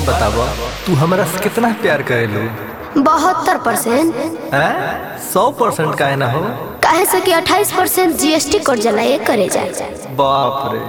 बात बताब तू हमरा से कितना प्यार करेलू बहत्तर परसेंट हैं सौ परसेंट काहे ना हो काहे से कि अट्ठाईस परसेंट जीएसटी कट जाला ये करे जाए बाप रे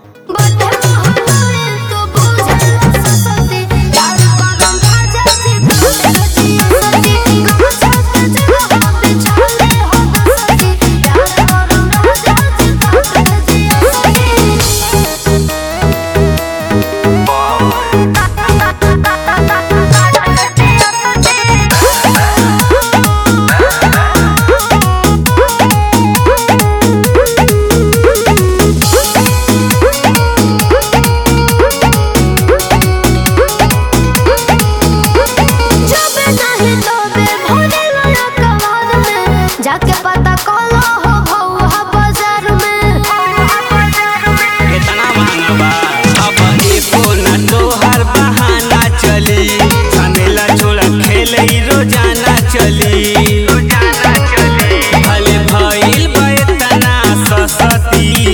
जाके पता कलो हो भौहा बाजार में केतना महंगा बा अब एको ना तोहर बहाना चली झमेला छोड़ा खेले रोजाना चली भले भइल बा एतना ससती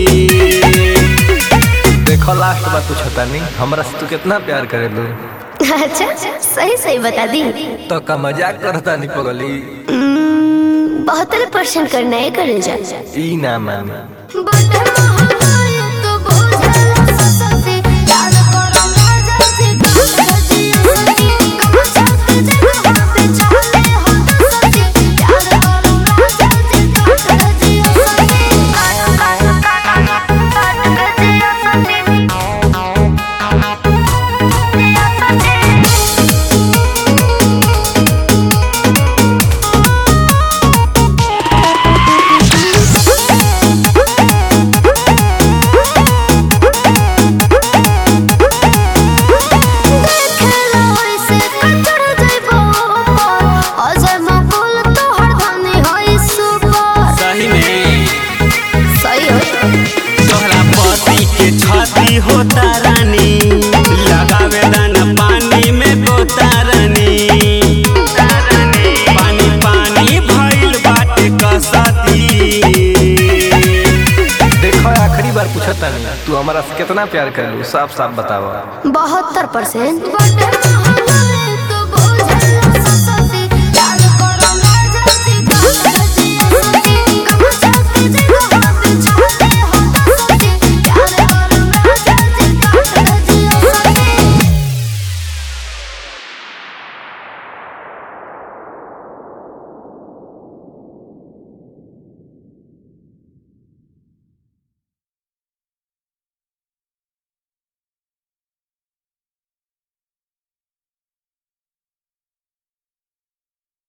देखो लास्ट बात पूछता नहीं हमरा से तू कितना प्यार करेलू अच्छा सही सही बता दी तो का मजाक करता नहीं पगली बहत्तर परसेंट करना है करे जा ई ना माना सही में सही हो तोहरा पति के छाती होता रानी लगावे दाना पानी में गोता रानी पानी पानी भइल बाटे कसती देखो आखिरी बार पूछता नहीं तू हमरा से कितना प्यार करेलू साफ साफ बतावा बहत्तर परसेंट